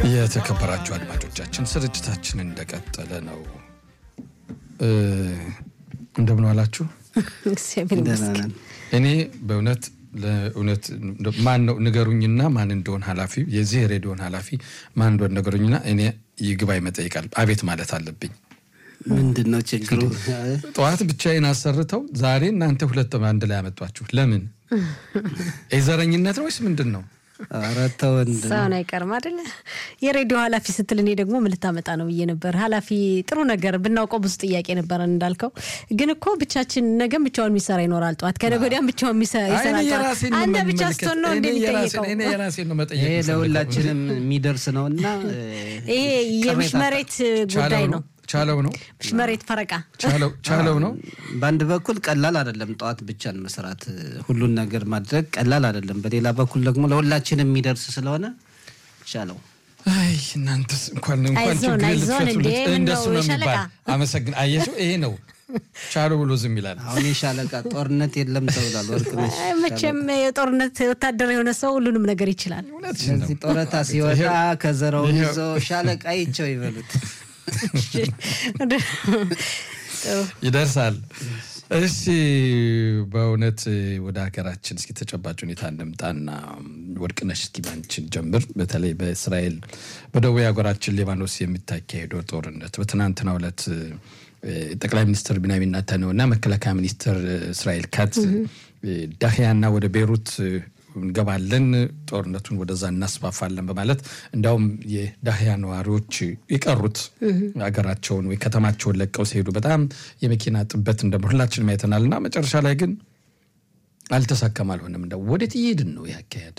የተከበራችሁ አድማጮቻችን ስርጭታችን እንደቀጠለ ነው። እንደምን ዋላችሁ? እኔ በእውነት ለእውነት ማን ነው ንገሩኝና ማን እንደሆን ኃላፊ የዚህ ሬዲዮን ኃላፊ ማን እንደሆን ንገሩኝና እኔ ይግባኝ መጠይቃል አቤት ማለት አለብኝ። ምንድን ነው ችግሩ? ጠዋት ብቻዬን አሰርተው ዛሬ እናንተ ሁለት አንድ ላይ ያመጧችሁ ለምን? የዘረኝነት ነው ወይስ ምንድን ነው? ኧረ ተው ወንድ ሰውን አይቀርም አደለ? የሬዲዮ ኃላፊ ስትል እኔ ደግሞ ምን ልታመጣ ነው ብዬ ነበር። ኃላፊ ጥሩ ነገር ብናውቀው ብዙ ጥያቄ ነበረን እንዳልከው። ግን እኮ ብቻችን ነገም ብቻውን የሚሰራ ይኖራል፣ ጠዋት ከነገ ወዲያም ብቻውን ይሰራ ጠዋት። አንተ ብቻ ስትሆን ነው እንደሚጠይቀው። እኔ የራሴን ነው መጠየቅ ይሄ ለሁላችንም የሚደርስ ነው እና ይሄ የምሽመሬት ጉዳይ ነው። ቻለው ነው ምሽመሬት ፈረቃ ቻለው ነው። በአንድ በኩል ቀላል አይደለም፣ ጠዋት ብቻን መስራት ሁሉን ነገር ማድረግ ቀላል አይደለም። በሌላ በኩል ደግሞ ለሁላችንም የሚደርስ ስለሆነ ቻለው። አይ እናንተስ እንኳን እንኳን አይዞን ችግር አይዞን እንዴ ልትፈቱለት ምን እንደሱ ነው ነው የሚባል የሻለቃ አመሰግን። አየሽው ይሄ ነው ቻለው ብሎ ዝም ይላል። አሁን የሻለቃ ጦርነት የለም ተብሏል። ወርቅነሽ አይ፣ መቼም የጦርነት ወታደር የሆነ ሰው ሁሉንም ነገር ይችላል። እውነትሽን ነው። ስለዚህ ጦረታ ሲወጣ ይሄው- ከዘራውን ይሄው- ይዞ ሻለቃ ይቸው ይበሉት። ይደርሳል። እሺ በእውነት ወደ ሀገራችን እስኪ ተጨባጭ ሁኔታ እንምጣና ወርቅነሽ እስኪ ባንችን ጀምር። በተለይ በእስራኤል በደቡብ ሀገራችን ሊባኖስ የሚታካሄደው ጦርነት በትናንትናው ዕለት እ፣ ጠቅላይ ሚኒስትር ቢንያሚን ኔታንያሁ እና መከላከያ ሚኒስትር እስራኤል ካትዝ ዳህያና ወደ ቤይሩት እንገባለን ጦርነቱን ወደዛ እናስፋፋለን በማለት እንዲያውም የዳህያ ነዋሪዎች የቀሩት ሀገራቸውን ወይ ከተማቸውን ለቀው ሲሄዱ በጣም የመኪና ጥበት እንደ ሁላችንም አይተናል እና መጨረሻ ላይ ግን አልተሳካም፣ አልሆነም። እንደ ወዴት እየሄድን ነው ያካሄድ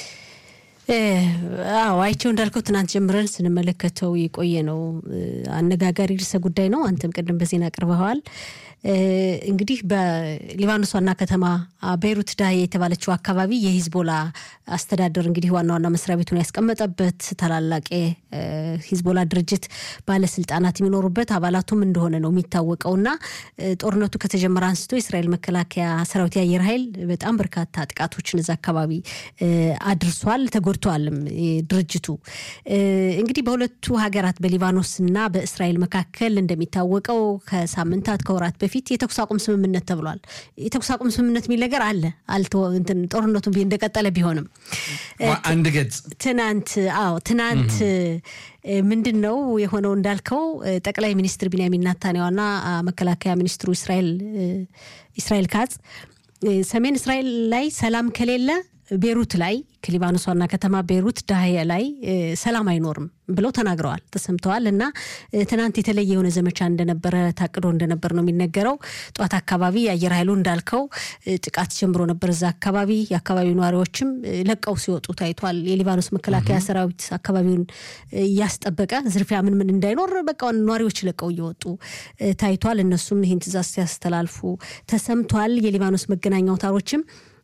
አዎ አይቸው እንዳልከው ትናንት ጀምረን ስንመለከተው የቆየ ነው። እ፣ አነጋጋሪ ርዕሰ ጉዳይ ነው። አንተም ቅድም በዜና አቅርበኸዋል። እ፣ እንግዲህ በሊባኖስ ዋና ከተማ አ፣ ቤይሩት ዳሂያ የተባለችው አካባቢ የሂዝቦላ አስተዳደር እንግዲህ ዋና ዋና መስሪያ ቤቱን ያስቀመጠበት ታላላቅ የሂዝቦላ ድርጅት ባለስልጣናት የሚኖሩበት አባላቱም እንደሆነ ነው የሚታወቀው እና እ፣ ጦርነቱ ከተጀመረ አንስቶ የእስራኤል መከላከያ ሰራዊት የአየር ኃይል በጣም በርካታ ጥቃቶችን እዛ አካባቢ እ፣ አድርሷል፣ ተጎድተዋልም እ፣ ድርጅቱ እ፣ እንግዲህ በሁለቱ ሀገራት በሊባኖስ እና በእስራኤል መካከል እንደሚታወቀው ከሳምንታት ከወራት በፊት የተኩስ አቁም ስምምነት ተብሏል። የተኩስ አቁም ስምምነት የሚል ነገር አለ አልተ- እንትን ጦርነቱ ቢ- እንደቀጠለ ቢሆንም አንድ ገጽ ትናንት አዎ ትናንት እ፣ ምንድን ነው የሆነው እንዳልከው እ፣ ጠቅላይ ሚኒስትር ቢንያሚን ናታንያሁና አ፣ መከላከያ ሚኒስትሩ እስራኤል እ፣ እስራኤል ካጽ እ፣ ሰሜን እስራኤል ላይ ሰላም ከሌለ ቤሩት ላይ ከሊባኖስ ዋና ከተማ ቤሩት ዳህያ ላይ እ፣ ሰላም አይኖርም ብለው ተናግረዋል፣ ተሰምተዋል። እና እ፣ ትናንት የተለየ የሆነ ዘመቻ እንደነበረ ታቅዶ እንደነበር ነው የሚነገረው። ጠዋት አካባቢ የአየር ኃይሉ እንዳልከው እ፣ ጥቃት ጀምሮ ነበር እዛ አካባቢ። የአካባቢው ነዋሪዎችም እ፣ ለቀው ሲወጡ ታይቷል። የሊባኖስ መከላከያ ሰራዊት አካባቢውን እ፣ እያስጠበቀ ዝርፊያ ምን ምን እንዳይኖር በቃ ነዋሪዎች ለቀው እየወጡ እ፣ ታይቷል። እነሱም ይህን ትእዛዝ ሲያስተላልፉ ተሰምቷል። የሊባኖስ መገናኛ አውታሮችም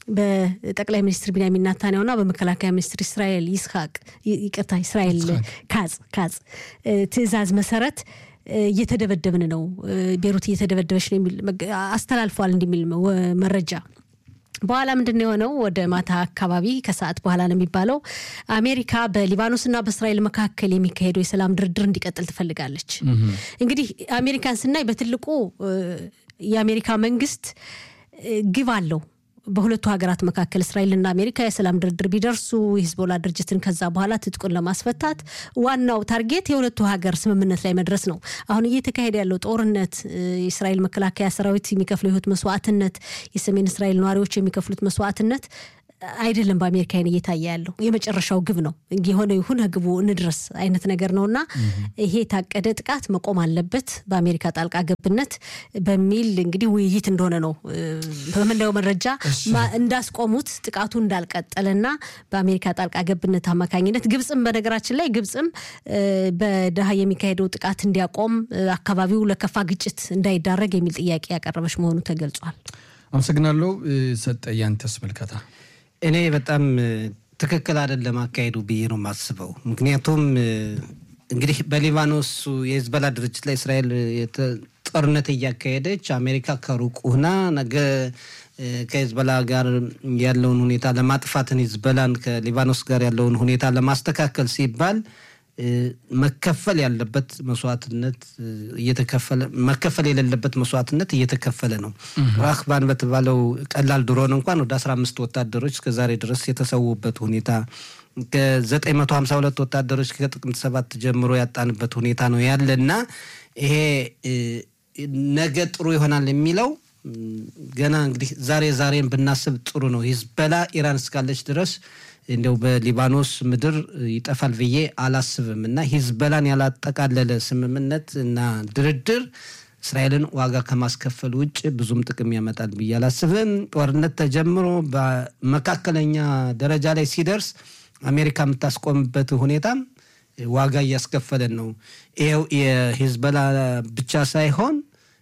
በጠቅላይ ሚኒስትር ቢንያሚን ናታንያሁና በመከላከያ ሚኒስትር እስራኤል ይስሐቅ ይ- ይቅርታ እስራኤል ካጽ ካጽ እ፣ ትእዛዝ መሰረት እ፣ እየተደበደብን ነው እ፣ ቤሩት እየተደበደበች ነው የሚል መገ- አስተላልፏል እንደሚል ወ- መረጃ በኋላ ምንድን ነው የሆነው? ወደ ማታ አካባቢ ከሰዓት በኋላ ነው የሚባለው አሜሪካ በሊባኖስና በእስራኤል መካከል የሚካሄደው የሰላም ድርድር እንዲቀጥል ትፈልጋለች። እንግዲህ አሜሪካን ስናይ በትልቁ እ፣ የአሜሪካ መንግስት እ፣ ግብ አለው በሁለቱ ሀገራት መካከል እስራኤልና አሜሪካ የሰላም ድርድር ቢደርሱ የሂዝቦላ ድርጅትን ከዛ በኋላ ትጥቁን ለማስፈታት ዋናው ታርጌት የሁለቱ ሀገር ስምምነት ላይ መድረስ ነው። አሁን እየተካሄደ ያለው ጦርነት እ፣ የእስራኤል መከላከያ ሰራዊት የሚከፍለው የህይወት መስዋዕትነት፣ የሰሜን እስራኤል ነዋሪዎች የሚከፍሉት መስዋዕትነት አይደለም በአሜሪካ አይን እየታየ ያለው የመጨረሻው ግብ ነው። የሆነ ይሁን ግቡ እንድረስ አይነት ነገር ነው እና ይሄ የታቀደ ጥቃት መቆም አለበት በአሜሪካ ጣልቃ ገብነት በሚል እንግዲህ ውይይት እንደሆነ ነው እ፣ በምናየው መረጃ ማ- እንዳስቆሙት ጥቃቱ እንዳልቀጠለና በአሜሪካ ጣልቃ ገብነት አማካኝነት ግብፅም በነገራችን ላይ ግብፅም እ፣ በደሃ የሚካሄደው ጥቃት እንዲያቆም እ፣ አካባቢው ለከፋ ግጭት እንዳይዳረግ የሚል ጥያቄ ያቀረበች መሆኑ ተገልጿል። አመሰግናለሁ። እ፣ ሰጠ ያንተስ መልከታ እኔ በጣም እ፣ ትክክል አይደለም አካሄዱ ብዬ ነው የማስበው። ምክንያቱም እ፣ እንግዲህ በሊባኖሱ የሂዝቦላ ድርጅት ላይ እስራኤል የተ- ጦርነት እያካሄደች አሜሪካ ከሩቅ ሁና ነገ እ፣ ከሂዝቦላ ጋር ያለውን ሁኔታ ለማጥፋትን ሂዝቦላን ከሊባኖስ ጋር ያለውን ሁኔታ ለማስተካከል ሲባል መከፈል ያለበት መስዋዕትነት እየተከፈለ መከፈል የሌለበት መስዋዕትነት እየተከፈለ ነው። ራክባን በተባለው ቀላል ድሮን እንኳን ወደ 15 ወታደሮች እስከዛሬ ድረስ የተሰዉበት ሁኔታ ከ952 ወታደሮች ከጥቅምት ሰባት ጀምሮ ያጣንበት ሁኔታ ነው ያለ እና ይሄ ነገ ጥሩ ይሆናል የሚለው ገና እንግዲህ ዛሬ ዛሬን ብናስብ ጥሩ ነው። ሂዝበላ ኢራን እስካለች ድረስ እንደው በሊባኖስ ምድር ይጠፋል ብዬ አላስብም እና ሂዝበላን ያላጠቃለለ ስምምነት እና ድርድር እስራኤልን ዋጋ ከማስከፈል ውጭ ብዙም ጥቅም ያመጣል ብዬ አላስብም። ጦርነት ተጀምሮ በመካከለኛ ደረጃ ላይ ሲደርስ አሜሪካ የምታስቆምበት ሁኔታም ዋጋ እያስከፈለን ነው። ይኸው የሂዝበላ ብቻ ሳይሆን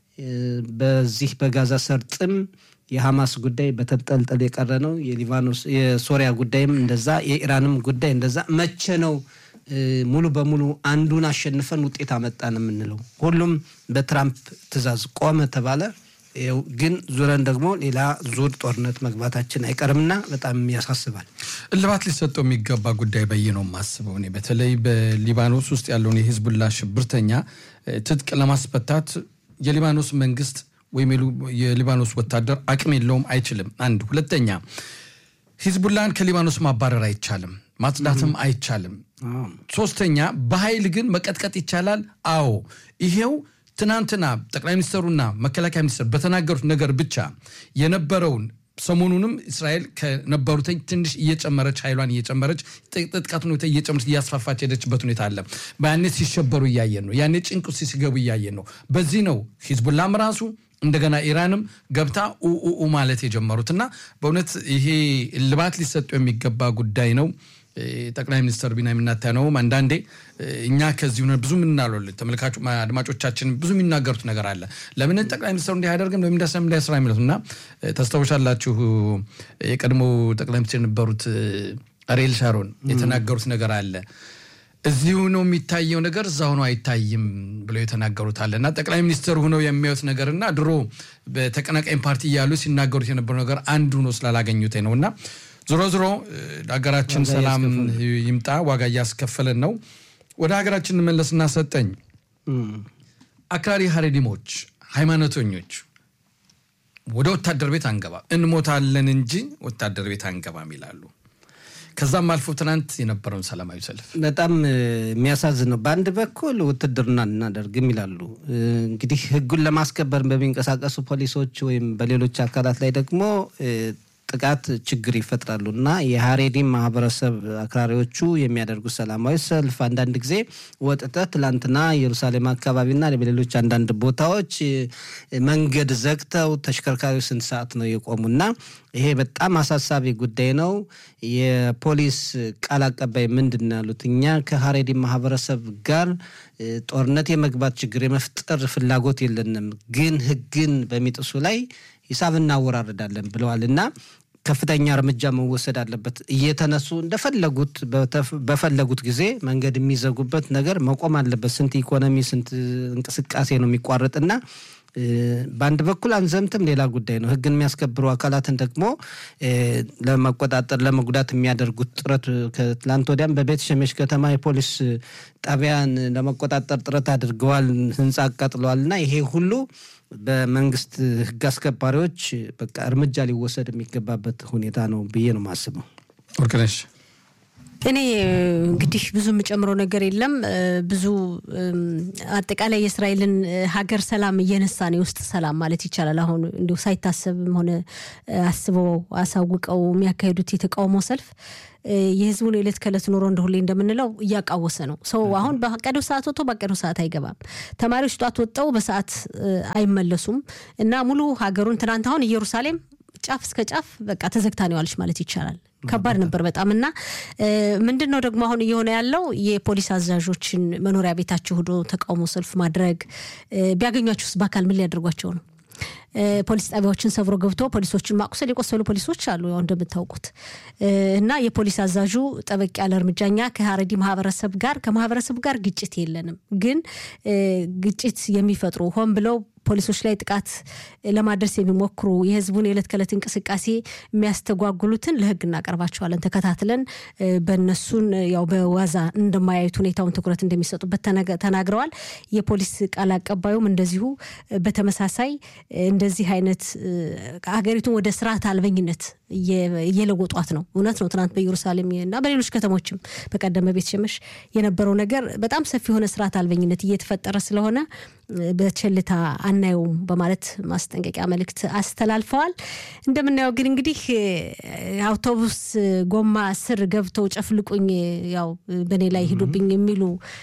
በዚህ በጋዛ ሰርጥም የሐማስ ጉዳይ በተንጠልጠል የቀረ ነው። የሊባኖስ የሶሪያ ጉዳይም እንደዛ፣ የኢራንም ጉዳይ እንደዛ። መቼ ነው ሙሉ በሙሉ አንዱን አሸንፈን ውጤት አመጣን የምንለው? ሁሉም በትራምፕ ትዕዛዝ ቆመ ተባለ። ግን ዙረን ደግሞ ሌላ ዙር ጦርነት መግባታችን አይቀርምና በጣም ያሳስባል። እልባት ሊሰጠው የሚገባ ጉዳይ በይ ነው የማስበው እኔ በተለይ በሊባኖስ ውስጥ ያለውን የሂዝቡላ ሽብርተኛ ትጥቅ ለማስፈታት የሊባኖስ መንግስት ወይም የሊባኖስ ወታደር አቅም የለውም፣ አይችልም። አንድ ሁለተኛ ሂዝቡላን ከሊባኖስ ማባረር አይቻልም፣ ማጽዳትም አይቻልም። ሶስተኛ በኃይል ግን መቀጥቀጥ ይቻላል። አዎ ይሄው ትናንትና ጠቅላይ ሚኒስትሩና መከላከያ ሚኒስትር በተናገሩት ነገር ብቻ የነበረውን ሰሞኑንም እስራኤል ከነበሩት ትንሽ እየጨመረች ኃይሏን እየጨመረች ጥቃቱን ሁኔታ እየጨመረች እያስፋፋች ሄደችበት ሁኔታ አለ። ያኔ ሲሸበሩ እያየን ነው። ያኔ ጭንቅ ውስጥ ሲገቡ እያየን ነው። በዚህ ነው ሂዝቡላም ራሱ እንደገና ኢራንም ገብታ ኡኡ ማለት የጀመሩት እና በእውነት ይሄ እልባት ሊሰጡ የሚገባ ጉዳይ ነው። ጠቅላይ ሚኒስትር ቢንያሚን ኔታንያሁም አንዳንዴ እኛ ከዚህ ሆነ ብዙ ምናለ ተመልካቹ አድማጮቻችን ብዙ የሚናገሩት ነገር አለ። ለምን ጠቅላይ ሚኒስትሩ እንዲህ አያደርግም ለምን እንዳሰም እንዳይስራ የሚሉት እና ታስታውሻላችሁ የቀድሞ ጠቅላይ ሚኒስትር የነበሩት አሪኤል ሻሮን የተናገሩት ነገር አለ። እዚሁ ነው የሚታየው ነገር እዛ ሆኖ አይታይም ብለው የተናገሩት አለ እና ጠቅላይ ሚኒስትር ሆነው የሚያዩት ነገር እና ድሮ በተቀናቃኝ ፓርቲ እያሉ ሲናገሩት የነበረው ነገር አንዱ ነው ስላላገኙት ነው እና ዞሮ ዞሮ ሀገራችን ሰላም ይምጣ። ዋጋ እያስከፈለን ነው። ወደ ሀገራችን እንመለስና ሰጠኝ አክራሪ ሀሬዲሞች ሃይማኖተኞች ወደ ወታደር ቤት አንገባም እንሞታለን እንጂ ወታደር ቤት አንገባም ይላሉ። ከዛም አልፎ ትናንት የነበረውን ሰላማዊ ሰልፍ በጣም የሚያሳዝን ነው። በአንድ በኩል ውትድርና እናደርግም ይላሉ። እንግዲህ ሕጉን ለማስከበር በሚንቀሳቀሱ ፖሊሶች ወይም በሌሎች አካላት ላይ ደግሞ ጥቃት ችግር ይፈጥራሉ እና የሀሬዲም ማህበረሰብ አክራሪዎቹ የሚያደርጉት ሰላማዊ ሰልፍ አንዳንድ ጊዜ ወጥተህ ትላንትና ኢየሩሳሌም አካባቢና በሌሎች አንዳንድ ቦታዎች መንገድ ዘግተው ተሽከርካሪዎች ስንት ሰዓት ነው የቆሙና ይሄ በጣም አሳሳቢ ጉዳይ ነው። የፖሊስ ቃል አቀባይ ምንድን ነው ያሉት? እኛ ከሀሬዲም ማህበረሰብ ጋር ጦርነት የመግባት ችግር የመፍጠር ፍላጎት የለንም፣ ግን ህግን በሚጥሱ ላይ ሂሳብ እናወራርዳለን ብለዋል እና ከፍተኛ እርምጃ መወሰድ አለበት። እየተነሱ እንደፈለጉት በፈለጉት ጊዜ መንገድ የሚዘጉበት ነገር መቆም አለበት። ስንት ኢኮኖሚ ስንት እንቅስቃሴ ነው የሚቋረጥና በአንድ በኩል አንዘምትም ሌላ ጉዳይ ነው። ህግን የሚያስከብሩ አካላትን ደግሞ ለመቆጣጠር ለመጉዳት የሚያደርጉት ጥረት ከትላንት ወዲያም በቤት ሸሜሽ ከተማ የፖሊስ ጣቢያን ለመቆጣጠር ጥረት አድርገዋል፣ ህንፃ አቃጥለዋል እና ይሄ ሁሉ በመንግስት ህግ አስከባሪዎች በቃ እርምጃ ሊወሰድ የሚገባበት ሁኔታ ነው ብዬ ነው የማስበው። ወርቅነሽ እኔ እንግዲህ ብዙ የምጨምረው ነገር የለም። ብዙ አጠቃላይ የእስራኤልን ሀገር ሰላም እየነሳ ነው፣ የውስጥ ሰላም ማለት ይቻላል። አሁን እንዲሁ ሳይታሰብም ሆነ አስበው አሳውቀው የሚያካሄዱት የተቃውሞ ሰልፍ የህዝቡን የዕለት ከዕለት ኑሮ እንደ ሁሌ እንደምንለው እያቃወሰ ነው። ሰው አሁን በቀደው ሰዓት ወጥቶ በቀደው ሰዓት አይገባም። ተማሪዎች ጧት ወጥተው በሰዓት አይመለሱም እና ሙሉ ሀገሩን ትናንት አሁን ኢየሩሳሌም ጫፍ እስከ ጫፍ በቃ ተዘግታ ነው ያለች ማለት ይቻላል። ከባድ ነበር በጣም እና ምንድን ነው ደግሞ አሁን እየሆነ ያለው የፖሊስ አዛዦችን መኖሪያ ቤታቸው ሄዶ ተቃውሞ ሰልፍ ማድረግ ቢያገኟቸውስ በአካል ምን ሊያደርጓቸው ነው? ፖሊስ ጣቢያዎችን ሰብሮ ገብተው ፖሊሶችን ማቁሰል የቆሰሉ ፖሊሶች አሉ ያው እንደምታውቁት እና የፖሊስ አዛዡ ጠበቅ ያለ እርምጃ እኛ ከሀረዲ ማህበረሰብ ጋር ከማህበረሰቡ ጋር ግጭት የለንም፣ ግን ግጭት የሚፈጥሩ ሆን ብለው ፖሊሶች ላይ ጥቃት ለማድረስ የሚሞክሩ የህዝቡን የዕለት ከዕለት እንቅስቃሴ የሚያስተጓጉሉትን ለህግ እናቀርባቸዋለን። ተከታትለን በእነሱን ያው በዋዛ እንደማያዩት ሁኔታውን ትኩረት እንደሚሰጡበት ተናግረዋል። የፖሊስ ቃል አቀባዩም እንደዚሁ በተመሳሳይ እንደዚህ አይነት ሀገሪቱን ወደ ስርዓት አልበኝነት እየለወጧት ነው። እውነት ነው። ትናንት በኢየሩሳሌም እና በሌሎች ከተሞችም በቀደመ ቤት ሸመሽ የነበረው ነገር በጣም ሰፊ የሆነ ስርዓት አልበኝነት እየተፈጠረ ስለሆነ በቸልታ አናየውም በማለት ማስጠንቀቂያ መልእክት አስተላልፈዋል። እንደምናየው ግን እንግዲህ አውቶቡስ ጎማ ስር ገብተው ጨፍልቁኝ፣ ያው በእኔ ላይ ሂዱብኝ የሚሉ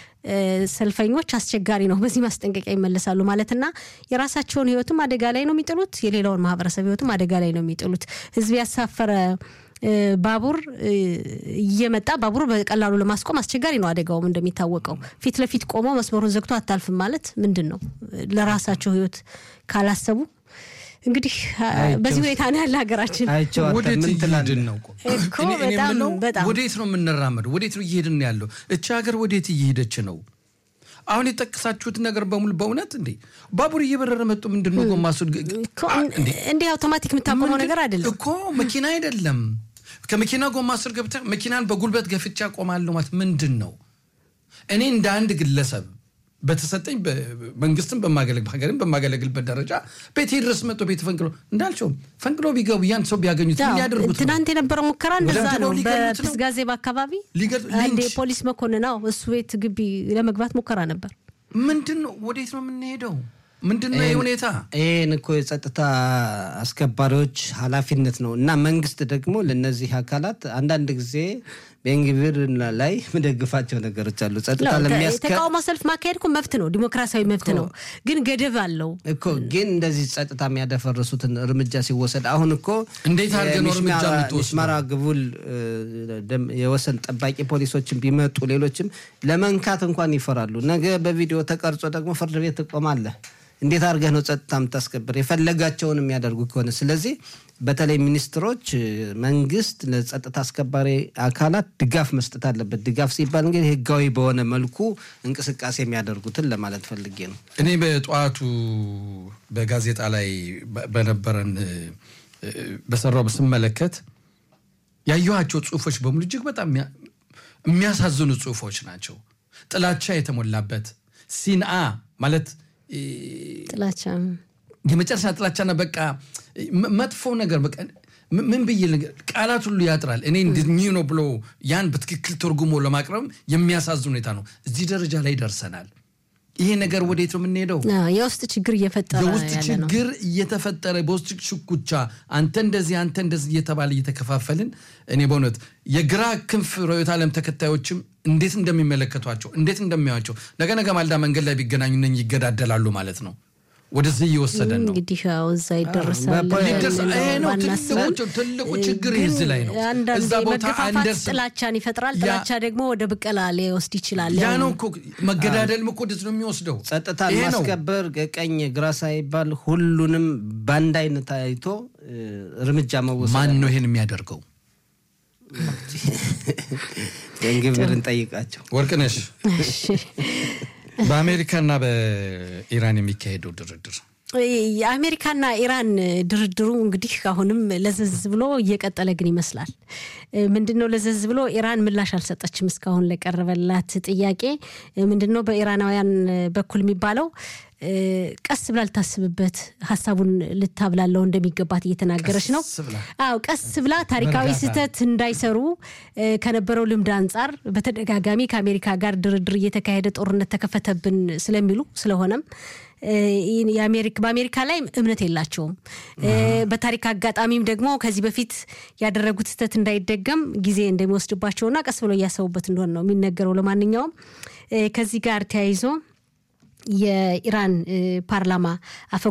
ሰልፈኞች አስቸጋሪ ነው። በዚህ ማስጠንቀቂያ ይመለሳሉ ማለትና የራሳቸውን ህይወትም አደጋ ላይ ነው የሚጥሉት፣ የሌላውን ማህበረሰብ ህይወትም አደጋ ላይ ነው የሚጥሉት። ህዝብ ያሳፈረ ባቡር እየመጣ ባቡር በቀላሉ ለማስቆም አስቸጋሪ ነው። አደጋውም እንደሚታወቀው ፊት ለፊት ቆመው መስመሩን ዘግቶ አታልፍም ማለት ምንድን ነው? ለራሳቸው ህይወት ካላሰቡ እንግዲህ በዚህ ሁኔታ ነው ያለ ሀገራችን። ወዴት እየሄድን ነው? እኮ በጣም በጣም ወዴት ነው የምንራመደው? ወዴት ነው እየሄድን ያለው? እቺ ሀገር ወዴት እየሄደች ነው? አሁን የጠቀሳችሁት ነገር በሙሉ በእውነት እንዴ ባቡር እየበረረ መጡ። ምንድን ነው ጎማ እንዲህ አውቶማቲክ የምታቆመው ነገር አይደለም እኮ መኪና አይደለም። ከመኪና ጎማ ስር ገብተህ መኪናን በጉልበት ገፍቻ ቆማለሁ ማለት ምንድን ነው? እኔ እንደ አንድ ግለሰብ በተሰጠኝ መንግስትን በማገለግል ሀገርን በማገለግልበት ደረጃ ቤቴ ድረስ መጥቶ ቤት ፈንቅሎ እንዳልቸውም ፈንቅሎ ቢገቡ ያን ሰው ቢያገኙት ሊያደርጉት ትናንት የነበረው ሙከራ እንደዛ ነው። በፕስጋዜብ አካባቢ አንድ የፖሊስ መኮንን ነው እሱ ቤት ግቢ ለመግባት ሙከራ ነበር። ምንድን ነው? ወዴት ነው የምንሄደው? ምንድን ነው ይህ ሁኔታ? ይህን እኮ የጸጥታ አስከባሪዎች ኃላፊነት ነው እና መንግስት ደግሞ ለእነዚህ አካላት አንዳንድ ጊዜ ቤንግቪር ላይ የምደግፋቸው ነገሮች አሉ። ጸጥታ የተቃውሞ ሰልፍ ማካሄድ እኮ መብት ነው፣ ዲሞክራሲያዊ መብት ነው። ግን ገደብ አለው እኮ። ግን እንደዚህ ጸጥታ የሚያደፈርሱትን እርምጃ ሲወሰድ አሁን እኮ እንዴት አድርገን ነው እርምጃ የምትወስደው? ሚስማራ ግቡል የወሰን ጠባቂ ፖሊሶችን ቢመጡ ሌሎችም ለመንካት እንኳን ይፈራሉ። ነገ በቪዲዮ ተቀርጾ ደግሞ ፍርድ ቤት ትቆማለህ። እንዴት አድርገህ ነው ጸጥታ የምታስከብር የፈለጋቸውን የሚያደርጉ ከሆነ? ስለዚህ በተለይ ሚኒስትሮች፣ መንግስት ለጸጥታ አስከባሪ አካላት ድጋፍ መስጠት አለበት። ድጋፍ ሲባል እንግዲህ ህጋዊ በሆነ መልኩ እንቅስቃሴ የሚያደርጉትን ለማለት ፈልጌ ነው። እኔ በጠዋቱ በጋዜጣ ላይ በነበረን በሰራው ስመለከት ያየኋቸው ጽሁፎች በሙሉ እጅግ በጣም የሚያሳዝኑ ጽሁፎች ናቸው። ጥላቻ የተሞላበት ሲንአ ማለት ጥላቻ የመጨረሻ ጥላቻና በቃ መጥፎ ነገር በቃ ምን ብዬ ቃላት ሁሉ ያጥራል። እኔ እንዲህ ነው ብሎ ያን በትክክል ትርጉሞ ለማቅረብ የሚያሳዝን ሁኔታ ነው። እዚህ ደረጃ ላይ ደርሰናል። ይሄ ነገር ወዴት ነው የምንሄደው? የውስጥ ችግር እየፈጠረ የውስጥ ችግር እየተፈጠረ በውስጥ ሽኩቻ አንተ እንደዚህ አንተ እንደዚህ እየተባለ እየተከፋፈልን እኔ በእውነት የግራ ክንፍ ርዕዮተ ዓለም ተከታዮችም እንዴት እንደሚመለከቷቸው እንዴት እንደሚያዩቸው ነገ ነገ ማልዳ መንገድ ላይ ቢገናኙ እነ ይገዳደላሉ ማለት ነው። ወደዚህ እየወሰደን ነው። እንግዲህ ያው እዛ ይደርሳል። ትልቁ ችግር እዚህ ላይ ነው። እዛ ቦታ መገፋፋት ጥላቻን ይፈጥራል። ጥላቻ ደግሞ ወደ ብቀላ ሊወስድ ይችላል። ያ ነው እኮ መገዳደልም እኮ ወደዚህ ነው የሚወስደው። ጸጥታን ማስከበር ቀኝ ግራ ሳይባል ሁሉንም በአንድ አይነት አይቶ እርምጃ መወሰድ። ማን ነው ይሄን የሚያደርገው? እንግብርን ጠይቃቸው። ወርቅነሽ በአሜሪካና በኢራን የሚካሄደው ድርድር የአሜሪካና ኢራን ድርድሩ እንግዲህ አሁንም ለዘዝ ብሎ እየቀጠለ ግን ይመስላል። ምንድን ነው ለዘዝ ብሎ ኢራን ምላሽ አልሰጠችም እስካሁን ለቀረበላት ጥያቄ። ምንድን ነው በኢራናውያን በኩል የሚባለው ቀስ ብላ ልታስብበት ሀሳቡን ልታብላለው እንደሚገባት እየተናገረች ነው። አዎ ቀስ ብላ ታሪካዊ ስህተት እንዳይሰሩ ከነበረው ልምድ አንጻር በተደጋጋሚ ከአሜሪካ ጋር ድርድር እየተካሄደ ጦርነት ተከፈተብን ስለሚሉ ስለሆነም በአሜሪካ ላይ እምነት የላቸውም። በታሪክ አጋጣሚም ደግሞ ከዚህ በፊት ያደረጉት ስህተት እንዳይደገም ጊዜ እንደሚወስድባቸውና ቀስ ብሎ እያሰቡበት እንደሆነ ነው የሚነገረው። ለማንኛውም ከዚህ ጋር ተያይዞ የኢራን ፓርላማ አፈ